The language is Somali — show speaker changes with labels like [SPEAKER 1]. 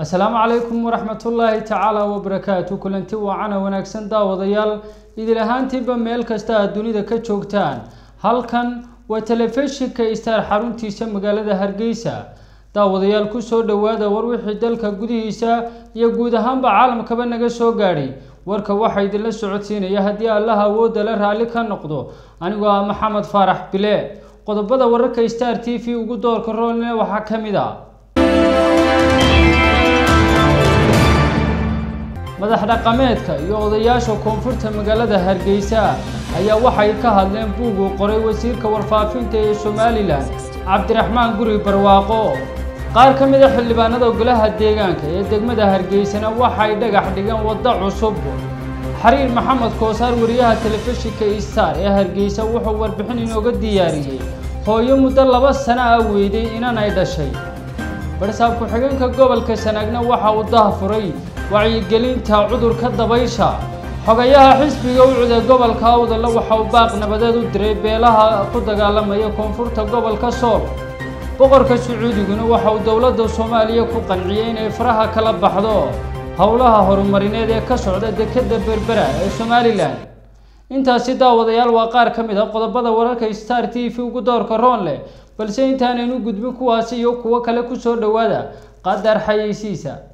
[SPEAKER 1] asalaamu calaykum waraxmatullaahi tacaala wabarakaatu kulanti waacana wanaagsan daawadayaal idil ahaantiiba meel kasta aad dunida ka joogtaan halkan waa telefishinka star xaruntiisa magaalada hargeysa daawadayaal kusoo dhowaada war wixii dalka gudihiisa iyo guud ahaanba caalamkaba naga soo gaadhay warka waxaa idinla socodsiinaya haddii allaha awoodda la raalli ka noqdo anigoo ah maxamed faarax bile qodobada wararka star t v ugu doorka roolne waxaa ka mid a madax dhaqameedka iyo odayaasha koonfurta magaalada hargeysa ayaa waxay ka hadleen buug uu qoray wasiirka warfaafinta ee somalilan cabdiraxmaan guri barwaaqo qaar ka mid a xildhibaanada golaha deegaanka ee degmada hargeysana waxay dhagax dhigeen waddo cusub xariir maxamed koosaar wariyaha telefishinka star ee hargeysa wuxuu warbixin inooga diyaariyey hooyo muddo laba sano ah weyday inan ay dhashay barsaab ku-xigeenka gobolka sanaagna waxa uu daahfuray wacyigelinta cudurka dabaysha xogayaha xisbiga ucude gobolka awdalla waxa uu baaq nabadeed u diray beelaha ku dagaalamaya koonfurta gobolka sool boqorka sacuudiguna waxa uu dowladda soomaaliya ku qanciyey inay faraha kala baxdo howlaha horumarineed ee ka socda dekeda berbera ee somalilan intaasi daawadayaal waa qaar ka mid a qodobada wararka star t v ugu doorka roon leh balse intaanaynu gudbin kuwaasi iyo kuwo kale kusoo dhowaada qadar xayeysiisa